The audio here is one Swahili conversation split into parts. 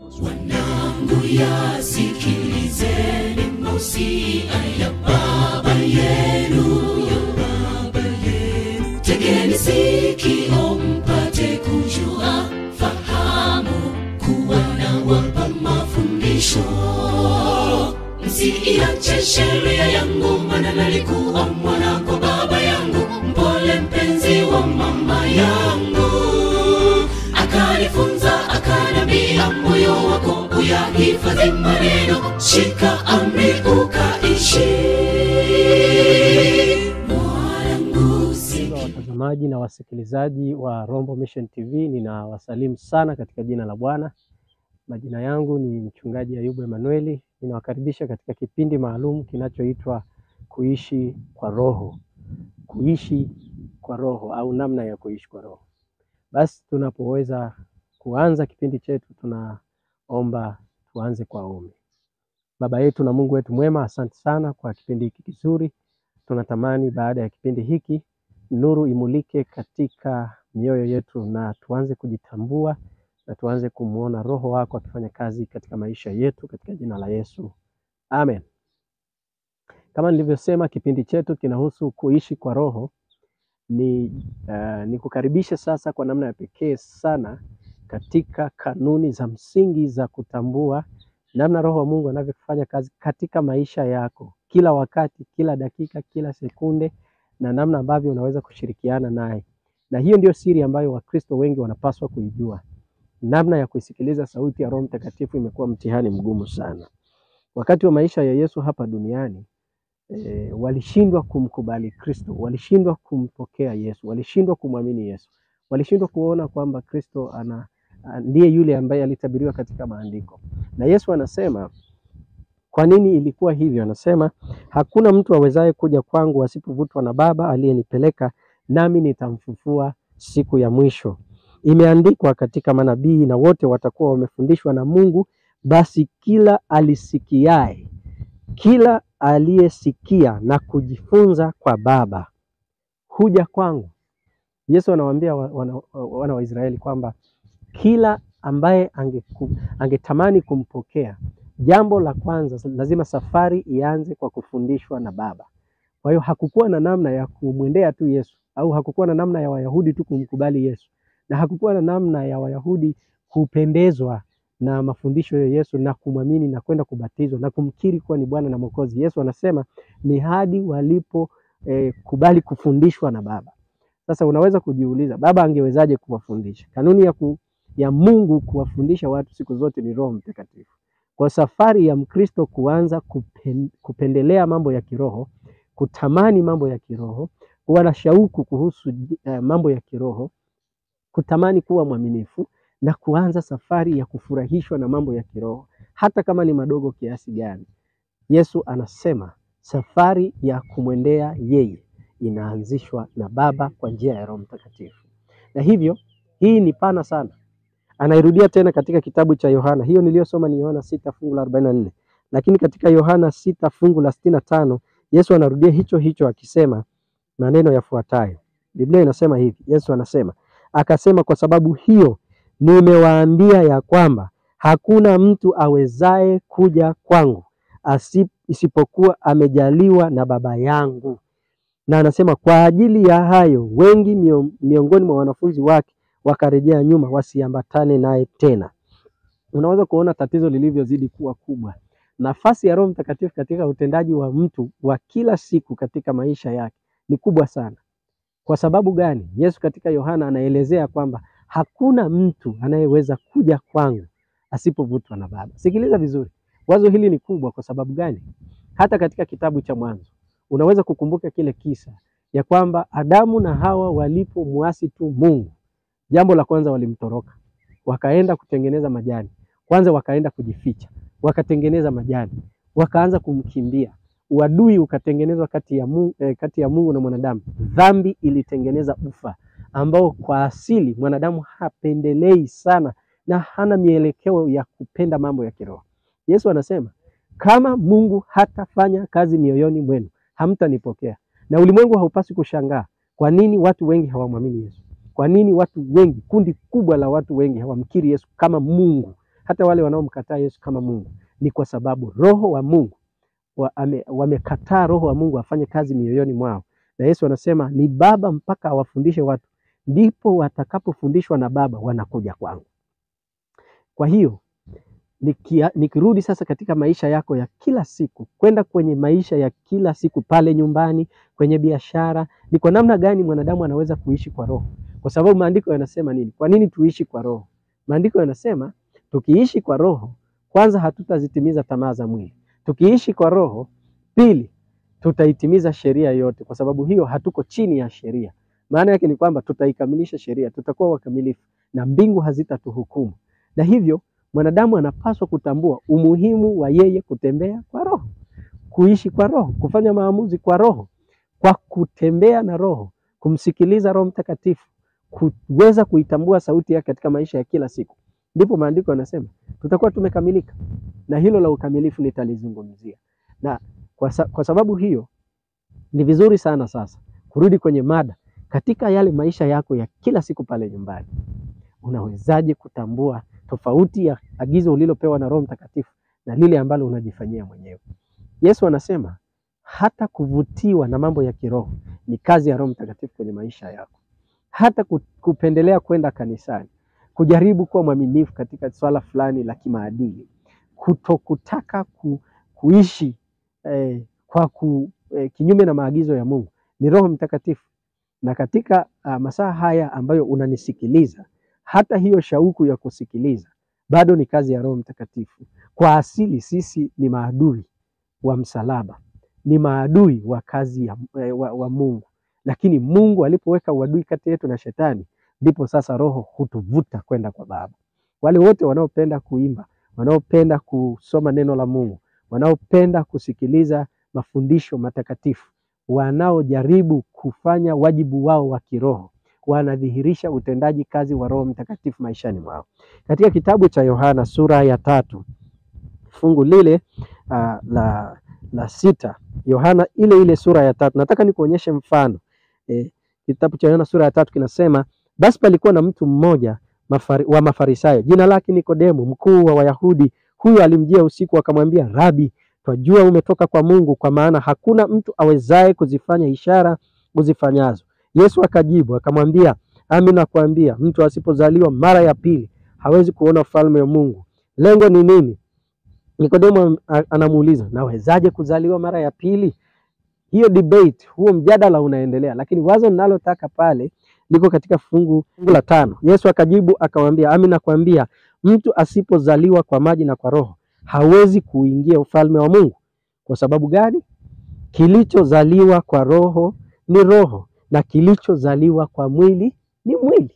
Wanangu yasikilizeni mausia ya baba yenu, ya baba yenu. Tegeni sikio mpate kujua, fahamu kuwa nawapa mafundisho. Msiiache sheria yangu, maana nalikuwa mwana kwa baba yangu, mpole mpenzi wa mama yangu akanifunza akanambia, moyo wako uyahifadhi maneno, shika amri ukaishi. Mwanangu si Wapendwa watazamaji na wasikilizaji wa Rombo Mission TV, ninawasalimu sana katika jina la Bwana. Majina yangu ni mchungaji Ayubu Emanueli. Ninawakaribisha katika kipindi maalum kinachoitwa kuishi kwa Roho, kuishi kwa Roho au namna ya kuishi kwa Roho. Basi tunapoweza kuanza kipindi chetu, tunaomba tuanze kwa ombi. Baba yetu na Mungu wetu mwema, asante sana kwa kipindi hiki kizuri. Tunatamani baada ya kipindi hiki nuru imulike katika mioyo yetu na tuanze kujitambua na tuanze kumwona Roho wako akifanya kazi katika maisha yetu katika jina la Yesu, amen. Kama nilivyosema, kipindi chetu kinahusu kuishi kwa Roho. Ni uh, nikukaribishe sasa kwa namna ya pekee sana katika kanuni za msingi za kutambua namna Roho wa Mungu anavyofanya kazi katika maisha yako kila wakati, kila dakika, kila sekunde na namna ambavyo unaweza kushirikiana naye. Na hiyo ndio siri ambayo Wakristo wengi wanapaswa kuijua. Namna ya kuisikiliza sauti ya Roho Mtakatifu imekuwa mtihani mgumu sana. Wakati wa maisha ya Yesu hapa duniani e, walishindwa kumkubali Kristo, walishindwa kumpokea Yesu, walishindwa kumwamini Yesu, walishindwa kuona kwamba Kristo ana a- ndiye yule ambaye alitabiriwa katika maandiko. Na Yesu anasema kwa nini ilikuwa hivyo? Anasema hakuna mtu awezaye kuja kwangu asipovutwa na Baba aliyenipeleka, nami nitamfufua siku ya mwisho. Imeandikwa katika manabii, na wote watakuwa wamefundishwa na Mungu. Basi kila alisikiaye, kila aliyesikia na kujifunza kwa Baba huja kwangu. Yesu anawaambia wa- wana, wana wa Israeli kwamba kila ambaye angeku, angetamani kumpokea, jambo la kwanza lazima safari ianze kwa kufundishwa na Baba. Kwa hiyo hakukuwa na namna ya kumwendea tu Yesu au hakukuwa na namna ya Wayahudi tu kumkubali Yesu, na hakukuwa na namna ya Wayahudi kupendezwa na mafundisho ya Yesu na kumwamini na kwenda kubatizwa na kumkiri kuwa ni Bwana na Mwokozi. Yesu anasema ni hadi walipo eh, kubali kufundishwa na Baba. Sasa unaweza kujiuliza, Baba angewezaje kuwafundisha? Kanuni ya, ku, ya Mungu kuwafundisha watu siku zote ni Roho Mtakatifu. Kwa safari ya Mkristo kuanza kupen, kupendelea mambo ya kiroho, kutamani mambo ya kiroho, kuwa na shauku kuhusu eh, mambo ya kiroho, kutamani kuwa mwaminifu na kuanza safari ya kufurahishwa na mambo ya kiroho, hata kama ni madogo kiasi gani. Yesu anasema safari ya kumwendea yeye inaanzishwa na Baba kwa njia ya Roho Mtakatifu, na hivyo hii ni pana sana. Anairudia tena katika kitabu cha Yohana, hiyo niliyosoma ni Yohana sita fungu la arobaini na nne lakini katika Yohana sita fungu la sitini na tano Yesu anarudia hicho hicho akisema maneno yafuatayo. Biblia inasema hivi, Yesu anasema akasema, kwa sababu hiyo nimewaambia ya kwamba hakuna mtu awezaye kuja kwangu asi, isipokuwa amejaliwa na Baba yangu. Na anasema kwa ajili ya hayo wengi mio, miongoni mwa wanafunzi wake wakarejea nyuma wasiambatane naye tena. Unaweza kuona tatizo lilivyozidi kuwa kubwa. Nafasi ya Roho Mtakatifu katika utendaji wa mtu wa kila siku katika maisha yake ni kubwa sana. Kwa sababu gani? Yesu katika Yohana anaelezea kwamba hakuna mtu anayeweza kuja kwangu asipovutwa na Baba. Sikiliza vizuri, wazo hili ni kubwa. Kwa sababu gani? Hata katika kitabu cha Mwanzo unaweza kukumbuka kile kisa ya kwamba Adamu na Hawa walipomwasi tu Mungu, jambo la kwanza walimtoroka, wakaenda kutengeneza majani. Kwanza wakaenda kujificha, wakatengeneza majani, wakaanza kumkimbia. Uadui ukatengenezwa kati ya Mungu, eh, kati ya Mungu na mwanadamu. Dhambi ilitengeneza ufa ambao kwa asili mwanadamu hapendelei sana na hana mielekeo ya kupenda mambo ya kiroho. Yesu anasema kama Mungu hatafanya kazi mioyoni mwenu hamtanipokea. Na ulimwengu haupaswi kushangaa kwa nini watu wengi hawamwamini Yesu. Kwa nini watu wengi, kundi kubwa la watu wengi hawamkiri Yesu kama Mungu, hata wale wanaomkataa Yesu kama Mungu, ni kwa sababu roho wa Mungu wa, ame, wamekataa roho wa Mungu afanye kazi mioyoni mwao, na Yesu anasema ni Baba mpaka awafundishe watu, ndipo watakapofundishwa na Baba wanakuja kwangu. Kwa hiyo nikia, nikirudi sasa katika maisha yako ya kila siku, kwenda kwenye maisha ya kila siku pale nyumbani, kwenye biashara, ni kwa namna gani mwanadamu anaweza kuishi kwa roho? Kwa sababu maandiko yanasema nini? Kwa nini tuishi kwa roho? Maandiko yanasema tukiishi kwa roho, kwanza hatutazitimiza tamaa za mwili. Tukiishi kwa roho, pili tutaitimiza sheria yote, kwa sababu hiyo hatuko chini ya sheria. Maana yake ni kwamba tutaikamilisha sheria, tutakuwa wakamilifu na mbingu hazitatuhukumu. Na hivyo mwanadamu anapaswa kutambua umuhimu wa yeye kutembea kwa roho, kuishi kwa roho, kufanya maamuzi kwa roho, kwa kutembea na roho, kumsikiliza Roho Mtakatifu, kuweza kuitambua sauti yake katika maisha ya kila siku, ndipo maandiko yanasema tutakuwa tumekamilika, na hilo la ukamilifu nitalizungumzia. Na kwa, sa, kwa sababu hiyo ni vizuri sana sasa kurudi kwenye mada, katika yale maisha yako ya kila siku pale nyumbani, unawezaje kutambua tofauti ya agizo ulilopewa na Roho Mtakatifu na lile ambalo unajifanyia mwenyewe. Yesu anasema hata kuvutiwa na mambo ya kiroho ni kazi ya Roho Mtakatifu kwenye maisha yako, hata kupendelea kwenda kanisani, kujaribu kuwa mwaminifu katika swala fulani la kimaadili, kutokutaka ku, kuishi eh, kwa ku, eh, kinyume na maagizo ya Mungu ni Roho Mtakatifu. Na katika uh, masaa haya ambayo unanisikiliza hata hiyo shauku ya kusikiliza bado ni kazi ya Roho Mtakatifu. Kwa asili sisi ni maadui wa msalaba, ni maadui wa kazi ya, wa, wa Mungu, lakini Mungu alipoweka uadui kati yetu na Shetani, ndipo sasa Roho hutuvuta kwenda kwa Baba. Wale wote wanaopenda kuimba, wanaopenda kusoma neno la Mungu, wanaopenda kusikiliza mafundisho matakatifu, wanaojaribu kufanya wajibu wao wa kiroho wanadhihirisha utendaji kazi wa Roho Mtakatifu maishani mwao. Katika kitabu cha Yohana sura ya tatu fungu lile uh, la, la sita, Yohana ile ile sura ya tatu, nataka nikuonyeshe mfano eh, kitabu cha Yohana sura ya tatu kinasema, basi palikuwa na mtu mmoja mafari, wa Mafarisayo jina lake Nikodemo, mkuu wa Wayahudi. Huyu alimjia usiku akamwambia, Rabi, twajua umetoka kwa Mungu, kwa maana hakuna mtu awezaye kuzifanya ishara uzifanyazo. Yesu akajibu akamwambia, ami nakwambia, mtu asipozaliwa mara ya pili hawezi kuona ufalme wa Mungu. Lengo ni nini? Nikodemo anamuuliza, nawezaje kuzaliwa mara ya pili? Hiyo debate, huo mjadala unaendelea, lakini wazo ninalotaka pale liko katika fungu, fungu la tano. Yesu akajibu akamwambia, ami nakwambia, mtu asipozaliwa kwa maji na kwa Roho hawezi kuingia ufalme wa Mungu. Kwa sababu gani? Kilichozaliwa kwa Roho ni roho na kilichozaliwa kwa mwili ni mwili.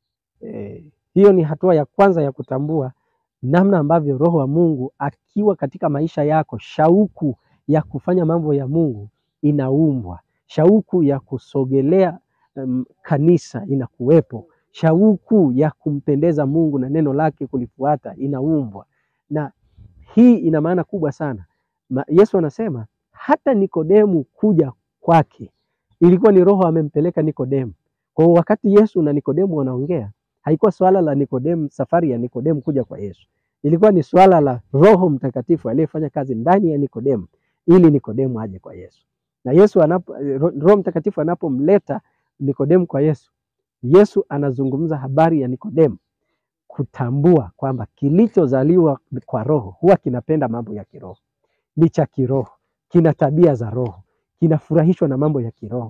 E, hiyo ni hatua ya kwanza ya kutambua namna ambavyo Roho wa Mungu akiwa katika maisha yako, shauku ya kufanya mambo ya Mungu inaumbwa, shauku ya kusogelea um, kanisa inakuwepo, shauku ya kumpendeza Mungu na neno lake kulifuata inaumbwa, na hii ina maana kubwa sana. Ma, Yesu anasema hata Nikodemu kuja kwake ilikuwa ni Roho amempeleka Nikodemu. Kwa hiyo wakati Yesu na Nikodemu wanaongea, haikuwa swala la Nikodemu, safari ya Nikodemu kuja kwa Yesu, ilikuwa ni swala la Roho Mtakatifu aliyefanya kazi ndani ya Nikodemu ili Nikodemu aje kwa Yesu. Na Yesu anapo, Roho Mtakatifu anapomleta Nikodemu kwa Yesu, Yesu anazungumza habari ya Nikodemu kutambua kwamba kilichozaliwa kwa Roho huwa kinapenda mambo ya kiroho, ni cha kiroho, kina tabia za Roho kinafurahishwa na mambo ya kiroho,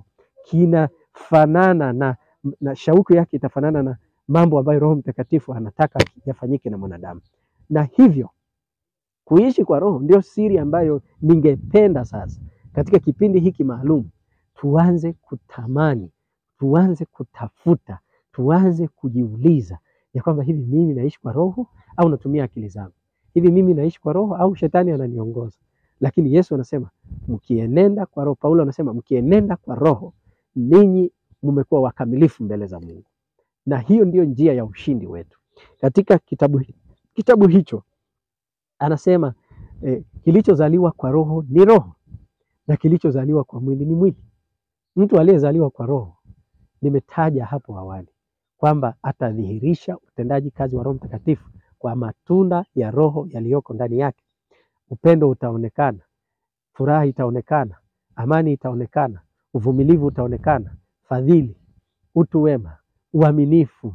kinafanana na, na shauku yake itafanana na mambo ambayo Roho Mtakatifu anataka yafanyike na mwanadamu. Na hivyo kuishi kwa Roho ndio siri ambayo ningependa sasa katika kipindi hiki maalum tuanze kutamani, tuanze kutafuta, tuanze kujiuliza ya kwamba hivi mimi naishi kwa Roho au natumia akili zangu? Hivi mimi naishi kwa Roho au shetani ananiongoza? Lakini Yesu anasema mkienenda kwa Roho, Paulo anasema mkienenda kwa Roho ninyi mmekuwa wakamilifu mbele za Mungu, na hiyo ndiyo njia ya ushindi wetu. Katika kitabu, kitabu hicho anasema eh, kilichozaliwa kwa Roho ni roho na kilichozaliwa kwa mwili ni mwili. Mtu aliyezaliwa kwa Roho, nimetaja hapo awali kwamba atadhihirisha utendaji kazi wa Roho Mtakatifu kwa matunda ya Roho yaliyoko ndani yake. Upendo utaonekana, furaha itaonekana, amani itaonekana, uvumilivu utaonekana, fadhili, utu wema, uaminifu,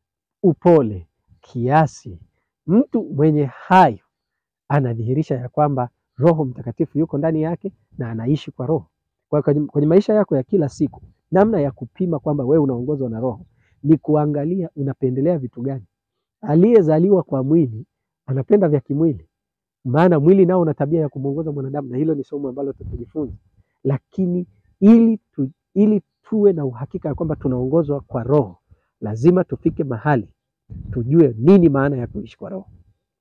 upole, kiasi. Mtu mwenye hayo anadhihirisha ya kwamba Roho Mtakatifu yuko ndani yake na anaishi kwa Roho. Kwa hiyo kwenye, kwenye maisha yako ya kila siku, namna ya kupima kwamba wewe unaongozwa na Roho ni kuangalia unapendelea vitu gani. Aliyezaliwa kwa mwili anapenda vya kimwili, maana mwili nao una tabia ya kumwongoza mwanadamu, na hilo ni somo ambalo tutajifunza. Lakini ili tu, ili tuwe na uhakika ya kwamba tunaongozwa kwa Roho, lazima tufike mahali tujue nini maana ya kuishi kwa Roho.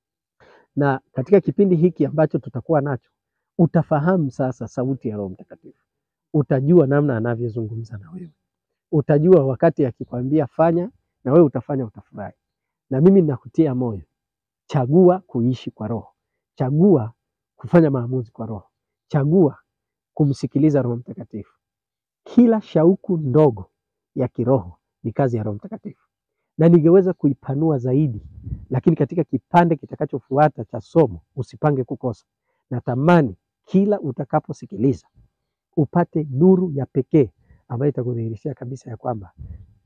Na katika kipindi hiki ambacho tutakuwa nacho, utafahamu sasa sauti ya Roho Mtakatifu, utajua namna anavyozungumza na wewe, utajua wakati akikwambia fanya, na wewe utafanya, utafurahi. Na mimi ninakutia moyo, chagua kuishi kwa Roho, chagua kufanya maamuzi kwa Roho, chagua kumsikiliza Roho Mtakatifu. Kila shauku ndogo ya kiroho ni kazi ya Roho Mtakatifu, na ningeweza kuipanua zaidi, lakini katika kipande kitakachofuata cha somo usipange kukosa. Natamani kila utakaposikiliza upate nuru ya pekee ambayo itakudhihirishia kabisa ya kwamba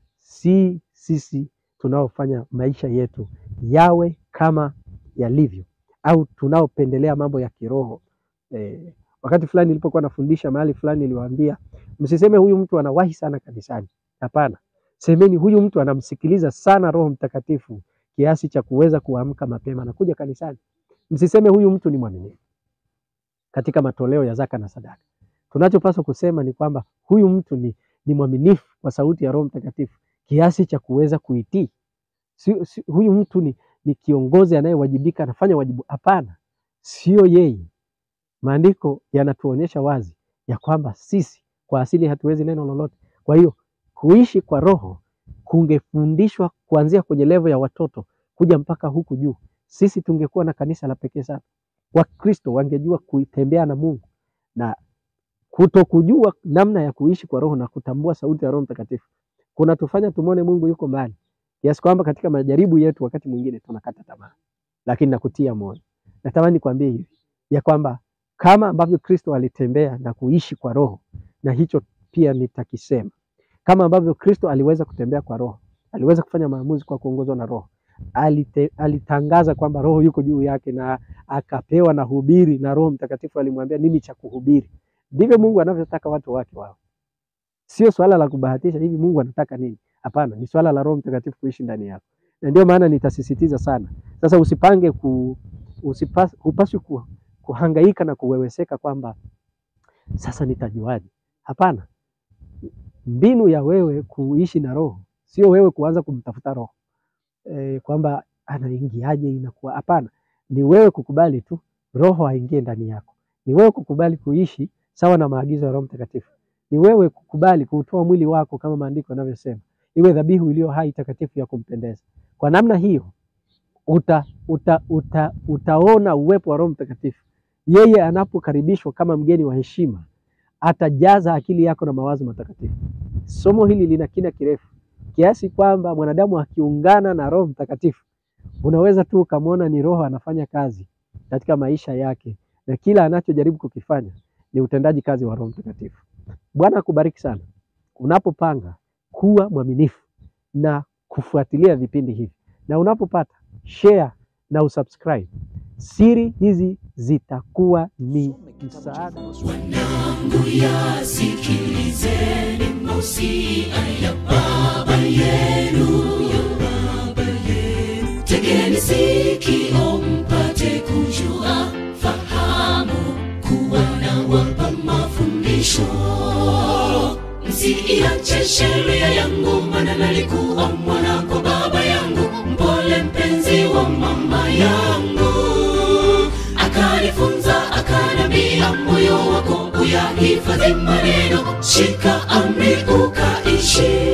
si sisi tunaofanya maisha yetu yawe kama yalivyo au tunaopendelea mambo ya kiroho eh, wakati fulani nilipokuwa nafundisha mahali fulani niliwaambia msiseme huyu mtu anawahi sana kanisani. Hapana, semeni huyu mtu anamsikiliza sana Roho Mtakatifu kiasi cha kuweza kuamka mapema na kuja kanisani. Msiseme huyu mtu ni mwaminifu katika matoleo ya zaka na sadaka. Tunachopaswa kusema ni kwamba huyu mtu ni, ni mwaminifu kwa sauti ya Roho Mtakatifu kiasi cha kuweza kuitii. Si, si, huyu mtu ni, ni kiongozi anayewajibika, anafanya wajibu. Hapana, sio yeye. Maandiko yanatuonyesha wazi ya kwamba sisi kwa asili hatuwezi neno lolote. Kwa hiyo kuishi kwa Roho kungefundishwa kuanzia kwenye levo ya watoto kuja mpaka huku juu, sisi tungekuwa na kanisa la pekee sana. Wakristo wangejua kutembea na Mungu na kutokujua namna ya kuishi kwa Roho na kutambua sauti ya Roho Mtakatifu kunatufanya tumwone Mungu yuko mbali kiasi kwamba katika majaribu yetu wakati mwingine tunakata tamaa. Lakini nakutia moyo, natamani nikwambie hivi ya kwamba kama ambavyo Kristo alitembea na kuishi kwa Roho, na hicho pia nitakisema, kama ambavyo Kristo aliweza kutembea kwa Roho, aliweza kufanya maamuzi kwa kuongozwa na Roho, alite, alitangaza kwamba Roho yuko juu yake na akapewa na hubiri, na Roho Mtakatifu alimwambia nini cha kuhubiri. Ndivyo Mungu anavyotaka watu wake wao. Sio swala la kubahatisha hivi Mungu anataka nini. Hapana, ni swala la Roho Mtakatifu kuishi ndani yako, na ndio maana nitasisitiza sana. Sasa usipange ku, usipas, hupaswi ku, kuhangaika na kuweweseka kwamba sasa nitajuaje. Hapana, mbinu ya wewe kuishi na Roho sio wewe kuanza kumtafuta Roho e, kwamba anaingiaje inakuwa. Hapana, ni wewe kukubali tu Roho aingie ndani yako, ni wewe kukubali kuishi sawa na maagizo ya Roho Mtakatifu, ni wewe kukubali kuutoa mwili wako kama maandiko yanavyosema iwe dhabihu iliyo hai takatifu ya kumpendeza. Kwa namna hiyo uta, uta, uta, utaona uwepo wa Roho Mtakatifu. Yeye anapokaribishwa kama mgeni wa heshima, atajaza akili yako na mawazo matakatifu. Somo hili lina kina kirefu kiasi kwamba mwanadamu akiungana na Roho Mtakatifu, unaweza tu ukamwona ni Roho anafanya kazi katika maisha yake, na kila anachojaribu kukifanya ni utendaji kazi wa Roho Mtakatifu. Bwana akubariki sana unapopanga kuwa mwaminifu na kufuatilia vipindi hivi, na unapopata share na usubscribe. Siri hizi zitakuwa ni msaada. Wanangu, yasikilizeni mausia ya Baba yenu, ya Baba yenu. Tegeni sikio mpate kujua, fahamu kuwa nawapa mafundisho. Msiiache sheria yangu, maana nalikuwa mwana kwa baba yangu, mpole mpenzi wa mama yangu akanifunza akanambia, moyo wako uyahifadhi maneno, shika amri ukaishi.